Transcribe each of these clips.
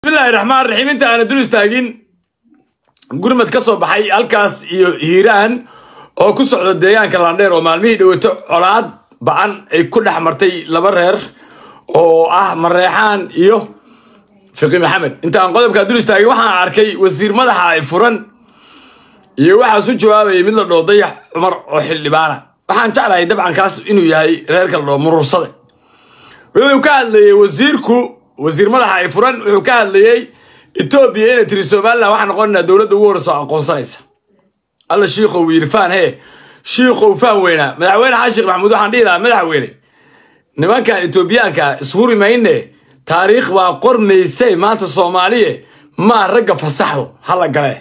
bismillahi raxmaan raxiim inta aana dul istaagin gurmad ka soo baxay halkaas iyo hiiraan oo ku socda deegaanka landheer oo maalmihii dhowato colaad ba-an ay ku dhex martay laba reer oo ah mareexaan iyo fiqi maxamed inta aan qodobkaa dul istaagin waxaan arkay wasiir madaxa ay furan iyo waxaas u jawaabayay mid la dhoo dayax cumar oo xildhibaana waxaan jeclahay dabcankaas inuu yahay reerka la dhoo murursade wuxuu ka hadlayey wasiirku wasiir madaxa ay furan wuxuu ka hadlayey etoobiya inay tiri somalilan waxaa noqonanaa dowladda ugu horeysa oo aqoonsanaysa alla shiikow yiri faan hee shiikow faan weynaa madaxweyne xasan sheekh maxamuud waxaan dhihi lahaa madaxweyne nimankan etoobiyaanka ishuri mayne taariikh baa qormaysay maanta soomaaliye maa ragga fasaxdo hala gale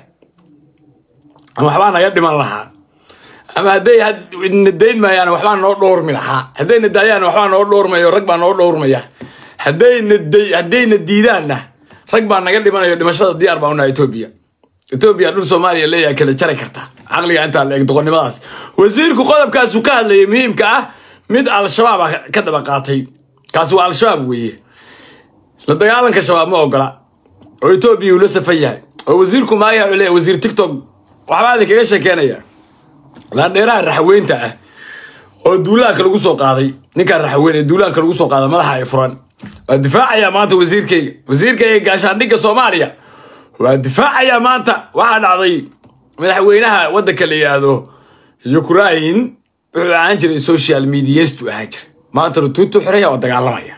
ama waxbaa naga dhiman lahaa ama hadday na dayn maayaan waxbaa noo dhowrmi lahaa haddayna daayaan waxbaa noo dhowrmayo rag baa noo dhowrmaya haddayna haddayna diidaanna rag baa naga dhimanayo dhimashada diyaar baa unaha etoobiya etoobiya dhul soomaaliya leeyahay kala jari karta caqliga intaa la eg doqonnimadaas wasiirku qodobkaasu ka hadlayay muhiimka ah mid al-shabaab ah ka daba qaatay kaasi waa al-shabaab weeye la dagaalanka shabaab ma ogola oo etoobiya uu la safan yahay oo wasiirku maaya wuxuu leeyahay wasiir tiktok waxbaa idinkaga sheekeynaya laandheeraha raxweynta ah oo duulaanka lagu soo qaaday ninkaan raxweyn ee duulaanka lagu soo qaaday madaxa ay furan waa difaacayaa maanta wasiirkayga wasiirkayga gaashaandhigga soomaaliya waa difaacayaa maanta waxaa dhacday madaxweynaha waddanka la yidhaahdo ukrain wuxuu ahaan jiray social mediastu ahaan jiray maantana tuutu xiraya oo dagaalamaya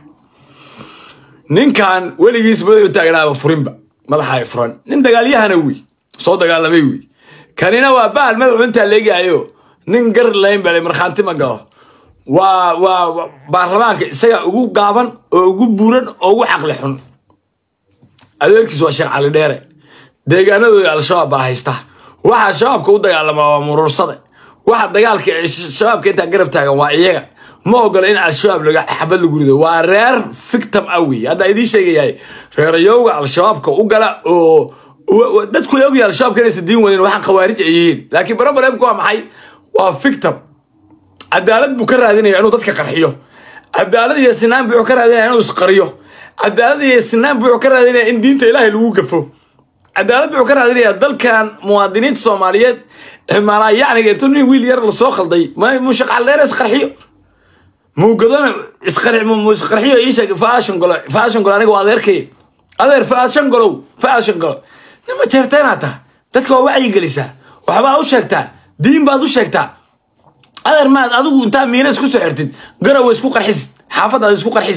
ninkan weligiis madaxuu taagnaaba furinba madaxa ay furan nin dagaalyahana wey soo dagaalamay wey kanina waa bahal madaxu intaa leegahayo nin gar layn bale markhaanti ma galo waa waa baarlamaanka isaga ugu gaaban oo ugu buuran oo ugu caqli xun adeerkiis waa sheekh cali dheere deegaanadooda al-shabaab baa haysta waxa shabaabka u dagaalamaa waa muruursade waxa dagaalka shabaabka intaa garab taagan waa iyaga ma ogola in al-shabaab laga xabad lagu rido waa reer fictam ah wey haddaa idiin sheegayahay reerayowga al-shabaabka u gala oo dadku la ogyahay al-shabaabka inaysan diin wadin waxaan khawaarij ay yihiin laakiin problemka waa maxay waa fictam cadaalad buu ka raadinaya inuu dadka qarxiyo cadaalad iyo sinaan buu ka raadinaya inuu isqariyo cadaalad iyo sinaan buu ka raadinaya in diinta ilaahay lagu gafo cadaalad buu ka raadinaya dalkan muwaadiniinta soomaaliyeed malaayacniga intuu nin wiil yar lasoo khalday muu shaqaldheer isqarxiyo muugadona isqarxiyo iisheeg faashan golo faashan golo aniga waa adeerkay adeer faashan golow faashan golo nima jeerteenaa taa dadka waa wacyi gelisaa waxbaa u sheegtaa diin baad u sheegtaa adeer maad adigu intaa miina isku soo xirtid garowa isku qarxis xaafadaad isku qarxis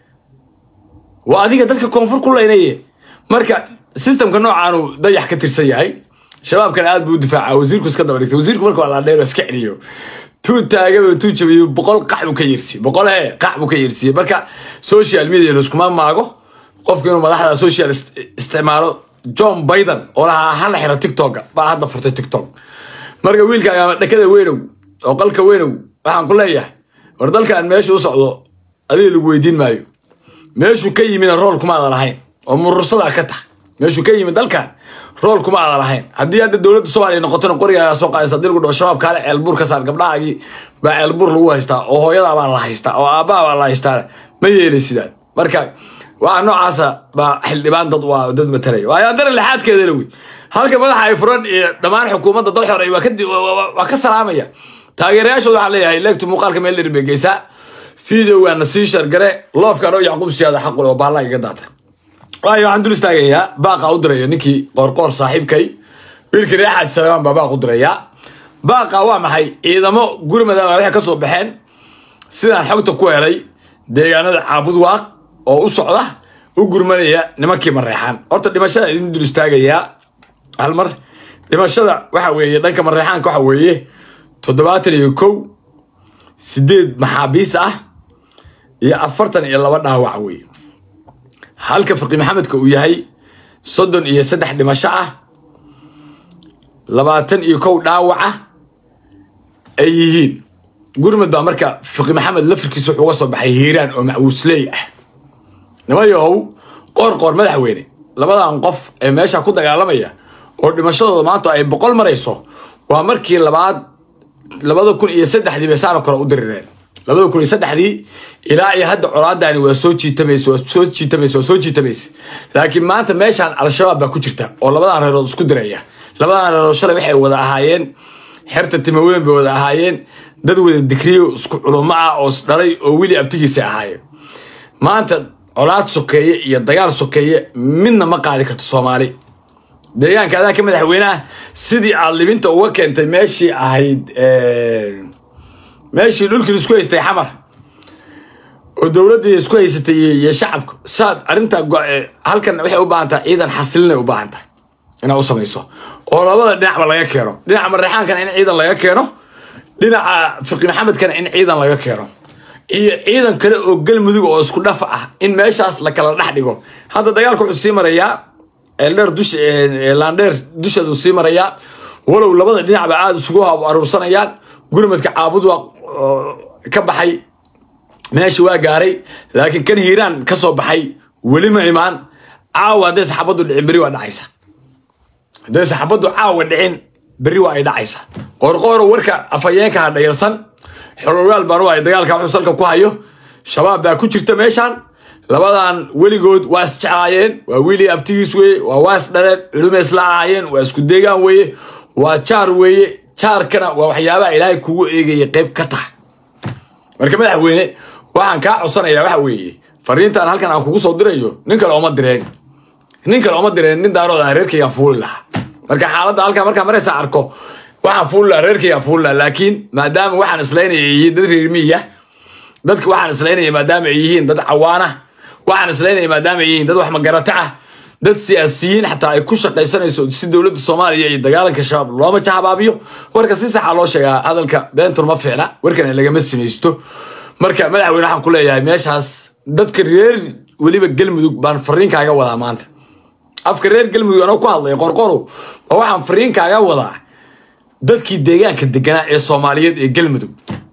waa adiga dadka koonfur ku leynaye marka sistamka noocaanu dayax ka tirsan yahay shabaabkana aad buu u difaaca wasiirku iska daba dhigtay wasiirku marka waa laadheero iska celiyo tuu taagaba tuu jabiyo boqol qac buu ka yeersiye boqol hee qac buu ka yeersiye marka social media laiskuma maago qofku inuu madaxda social isticmaalo john biden oo lahaa hala xiro tiktoka baa hadda furtay tiktok marka wiilkaaga dhakada weynow oo qalka weynow waxaan ku leeyahay war dalkan meesha u socdo adiga lagu weydiin maayo meeshuu ka yimina rool kuma ada lahayn oo murursadaa ka tah meeshuu ka yimid dalkan rool kuma ada lahayn haddii hadda dowladda soomaaliya noqotona qorigaagaa soo qaadaysa hadii lagu dhaho shabaab kaale ceelbuur ka saar gabdhahaagii baa ceelbuur lagu haystaa oo hooyadaa baa la haystaa oo aabbaha baa la haystaa ma yeelay sidaa marka waxa noocaasa baa xildhibaan dad waa dad matalaya waa dara lixaadkeedana wey halka madaxa ay furan iyo dhammaan xukuumadda dal xor waa ka salaamaya taageerayaashooda waxaa leeyahay leegtu muuqaalka meel dheer bay geysaa videogaana sii shargare loofkaan oo yacquub siyaada xaqule oo baallaa iga daata waayo waxaan dul istaagayaa baaqa u diraya ninkii qoorqoor saaxiibkay wiilkii reer xaaji salamaan baa baaq u dirayaa baaqa waa maxay ciidamo gurmadaama waxay ka soo baxeen sidaan xogta ku helay deegaanada caabud waaq oo u socda u gurmanaya nimankii mareexaan horta dhimashada idin dul istaagayaa hal mar dhimashada waxa weeye dhanka mareexaanka waxa weeye toddobaatan iyo kow sideed maxaabiis ah iyo afartan iyo laba dhaawac wey halka faqi maxamedka uu yahay soddon iyo saddex dhimasho ah labaatan iyo kow dhaawaca ay yihiin gurmud baa marka faqi maxamed lafirkiisa wuxuu uga soo baxay hiiraan oo macwuusley ah nimayahow qoor qoor madaxweyne labadan qof ee meesha ku dagaalamaya oo dhimashadooda maanta ay boqol marayso waa markii labaad labada kun iyo saddexdii bay saano kale u dirireen labada kun iyo saddexdii ilaa iyo hadda colaadani waa soo jiitamaysa waa soo jiitamaysa waa soo jiitamaysa laakiin maanta meeshaan al-shabaab baa ku jirta oo labadan reerood isku diraya labadan reerood shalay waxay wada ahaayeen xerta timaweyn bay wada ahaayeen dad wada digriyo isku culumo ah oo isdhalay oo weli abtigiisa ahaayeen maanta colaad sokeeye iyo dagaal sokeeye midna ma qaadi karto soomaali deegaanka adaa ka madaxweyneah sidii aad libinta uga keentay meeshii ahayd meeshii dhulkii isku haystay xamar oo dowladdii isku haysatay iyo shacabka saad arrintaa halkan waxay u baahan tahay ciidan xasilinay u baahan tahay inaad u samayso oo labada dhinacba laga keeno dhinaca mareexaankana in ciidan laga keeno dhinaca fiqi maxamedkana in ciidan laga keeno iyo ciidan kale oo galmudug oo isku dhafa ah in meeshaas la kala dhex dhigo hadda dagaalka wuxuu sii marayaa eldheer dush laandheer dusheedu sii marayaa walow labada dhinacba aada isugu aruursanayaan gurmadka caabud waa ka baxay meesha waa gaaray laakiin kan hiiraan ka soo baxay weli ma imaan caawa hadday saxaabaddu dhicin berri waa dhacaysa hadday saxaabaddu caawa dhicin berri waa ay dhacaysa qoorqooro warka afhayeenka ha dhayarsan xologaal baan u hay dagaalka wuxuu salka ku hayo shabaab baa ku jirta meeshaan labadan weligood waa isjeclaayeen waa wiili abtigiis weeye waa waas dhareed culume isla ahaayeen waa isku deegaan weeye waa jaar weeye jaarkana waa waxyaabaha ilaahay kugu eegaya qayb ka taha marka madaxweyne waxaan kaa codsanayaa waxa weeye fariintan halkan aan kugu soo dirayo nin kale oma direen nin kale oma direen nin daarood aan reerkaygaan fuuli lahaa marka xaaladda halkaa markaa maraysa arko waxaan fuuli lahaa reerkaygaan fuuli lahaa laakiin maadaama waxaan islaynaya ay yihiin dad reermiya dadka waxaan islaynaya maadaama ay yihiin dad cawaana waxaan islaynaya maadaama ay yihiin dad wax magarata ah dad siyaasiyiin xataa ay ku shaqaysanayso si dowladda soomaaliya iyo dagaalanka shabaab looma jahabaabiyo warka si saxa loo sheegaa hadalka beentur ma fiicna warkana lagama sinaysto marka madaxweyne waxaan ku leeyahay meeshaas dadka reer weliba galmudug baan fariinkaaga wadaa maanta afka reer galmudug anoo ku hadlaya qorqorow ma waxaan fariinkaaga wadaa dadkii deegaanka deganaa ee soomaaliyeed ee galmudug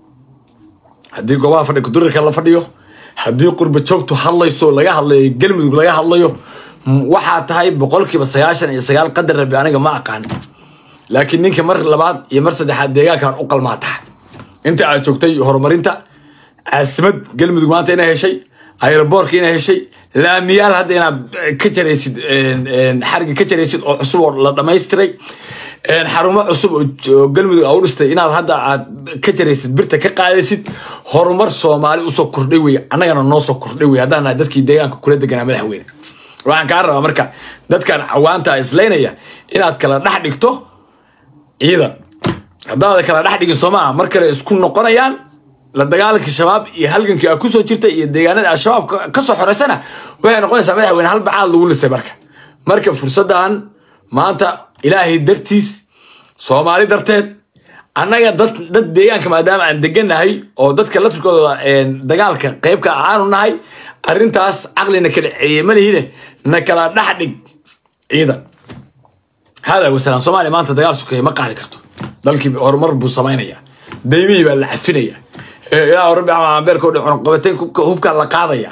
haddii goobaha fadhi kudurirka la fadhiyo haddii qurba joogtu hadlayso laga hadlayo galmudug laga hadlayo waxaa tahay boqolkiiba sagaashan iyo sagaal qadar rabi aniga ma aqaan laakiin ninka mar labaad iyo mar saddexaad deegaankan u qalmaa taha inta aad joogtay horumarinta caasimad galmudug maanta inay heshay ayroboorka inay heshay laamiyaal hadda inaad ka jaraysid xariga ka jaraysid oo cusub oo la dhamaystiray xarumo cusub oo galmudug a u dhistay inaad hadda aad ka jaraysid birta ka qaadaysid horumar soomaali usoo kordhay wey annagana noo soo kordhay wey haddaan nahay dadkii deegaanka kula deganaa madaxweyne waxaan kaa rabaa marka dadkan cawaanta islaynaya inaad kala dhex dhigto ciidan haddaada kala dhex dhigin soomaa mar kale isku noqonayaan la dagaalanka shabaab iyo halgankii aa kusoo jirta iyo deegaanada al-shabaab kasoo xoreysana waxay noqonaysaa madaxweyne hal bacaad lagu lisay marka marka fursaddan maanta ilaahay dartiis soomaali darteed annaga dad dad deegaanka maadaama aan degannahay oo dadka laftirkooda dagaalka qeybka aanu nahay arrintaas caqlina kala ceeyemanihine na kala dhex dhig ciidan hada wasalaan soomaaliya maanta dagaal sokeeye ma qaadi karto dalkii horumar buu samaynaya daymihii baa la cafinaya ilaa rabbi amabeerka odhi cunaqabateyn hubkaa la qaadaya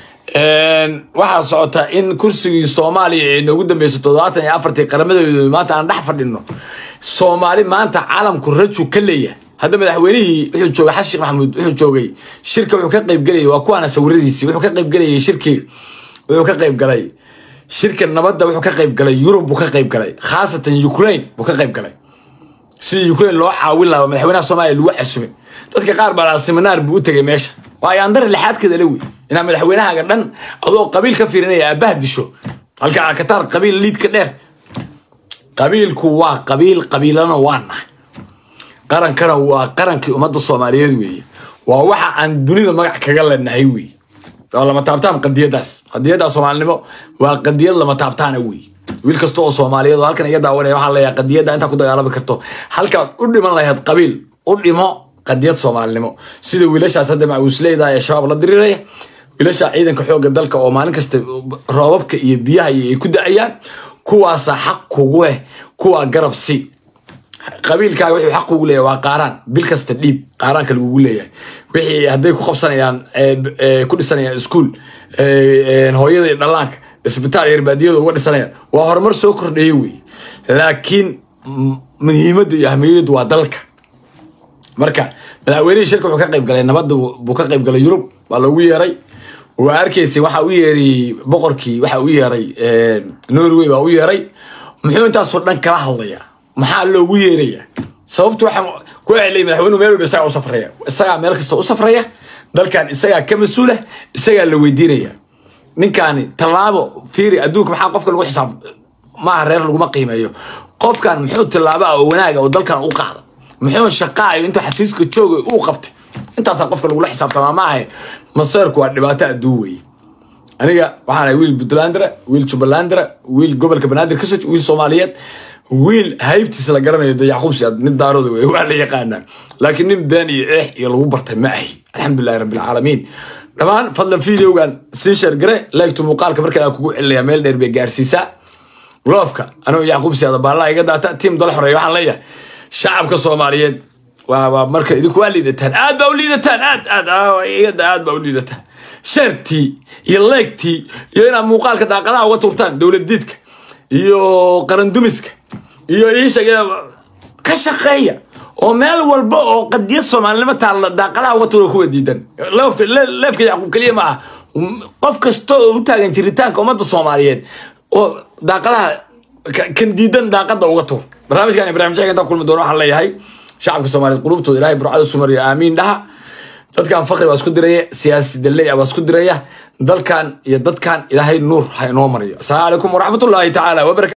waxaa socota in kursigii soomaaliya ee noogu dambeysay toddobaatan iyo afartii qaramadeedu maanta aan dhex fadhino soomaali maanta caalamku raju ka leeyahay hadda madaxweynihii wuxuu joogay xasan sheekh maxamuud wuxuu joogay shirka wuxuu ka qaybgelayay waa kuwaana sawiradiisii wuxuu ka qaybgelayay shirkii wuxuu ka qaybgalay shirka nabadda wuxuu ka qaybgalay yurub buu ka qaybgalay khaasatan ukraine buu ka qaybgalay sidii ukraine loo caawin lahaa madaxweynaha soomaaliya lagu casumay dadka qaar baa seminaar buu u tegay meesha waa ayaandare lixaadkeeda la wey inaa madaxweynahaaga dhan adoo qabiil ka fiirinaya aabaha disho halka akataar qabiil liidka dheer qabiilku waa qabiil qabiilana waa nahay qarankana waa qarankii ummadda soomaaliyeed weeye waa waxa aan dunida magac kaga leenahay weeye waa lama taabtaan qadiyadaas qadiyaddaa soomaalinimo waa qadiyad lama taabtaana weeye wiil kasta oo soomaaliyeed oo halkan iga daawanaya waxaan leeyahay qadiyadda intaa ku dagaalami karto halkaad u dhiman lahayd qabiil u dhimo qadiyad soomaalinimo sida wiilashaas hadda macuusleyda ee shabaab la diriraya wiilasha ciidanka xoogga dalka oo maalin kasta roobabka iyo biyaha ay ku da-ayaan kuwaasaa xaq kugu leh kuwaa garab si qabiilkaaga wuxuu xaq kugu leeyahay waa qaaraan bil kasta dhiib qaaraanka lagugu leeyahay wixii hadday ku qabsanayaan ku dhisanayaan iskuul hooyada iyo dhallaanka isbitaal yarbaadiyada uga dhisanayaan waa horumar soo kordheeye wey laakiin muhiimadda iyo ahmiyaddu waa dalka marka madaxweynihii shirka wuxuu ka qayb galay nabadda buu ka qayb galay yurub waa loogu yeeray waa arkaysay waxa u yeeray boqorkii waxa u yeeray norway baa u yeeray muxuu intaasoo dhan kala hadlayaa maxaa loogu yeeraya sababtu waxaan ku celay madaxweynuhu meel walba isagaa u safraya isagaa meel kasta u safraya dalkan isagaa ka mas-uula isagaa la weydiinaya ninkaani tallaabo fiiri adduunka maxaa qofka lagu xisaab maaha reer laguma qiimeeyo qofkan muxuu tallaabo ah oo wanaaga oo dalkan u qaada muxuu shaqaayo intuu xafiiska jooga uu qabtay intaasaa qofka lagula xisaabtamaa maaha maseerku waa dhibaato adduun weeye aniga waxaan ahay wiil puntlandra wiil jubbalandra wiil gobolka banaadir kasoo wiil soomaaliyeed wiil haybtiisa la garanayo de yacquub siyaad nin daarooda wey waa la yaqaanaa laakiin nin been iyo eex iyo lagu bartay ma ahi alxamdulilahi rabbilcaalamiin dhammaan fadlan videogan sii sheergare leegtu muuqaalka markaa kugu celinaya meel dheer bay gaarsiisaa loofka anuu yacquub siyaada baallaa iga daata tiim dala xoreeya waxaan leeyahay shacabka soomaaliyeed waa waa marka idinku waa liidataan aad baa u liidataan aad aad iyada aad baa u liidataan shartii iyo leegtii iyo inaad muuqaalka daaqadaha uga tuurtaan dowlad-diidka iyo qarandumiska iyo iisha ka shaqeeya oo meel walba oo qadiya soomaalinimo taalla daaqadaha uga tuura kuwa diidan leefka yacquub keliya ma ah qof kasta oo u taagan jiritaanka ummadda soomaaliyeed oo daaqadaha kan diidan daaqada uga tuur barnaamijkan ibrahim jecel intaan kulmi doono waxaan leeyahay shacabka soomaaliyeed qulubtooda ilaahay burcada sumariyo aamiin dhaha dadkan fakri baa isku diraya siyaasi dalley baa isku diraya dalkan iyo dadkan ilaahay nuur ha inoo mariyo asalaamu calaykum waraxmatullaahi tacaala wabarakatu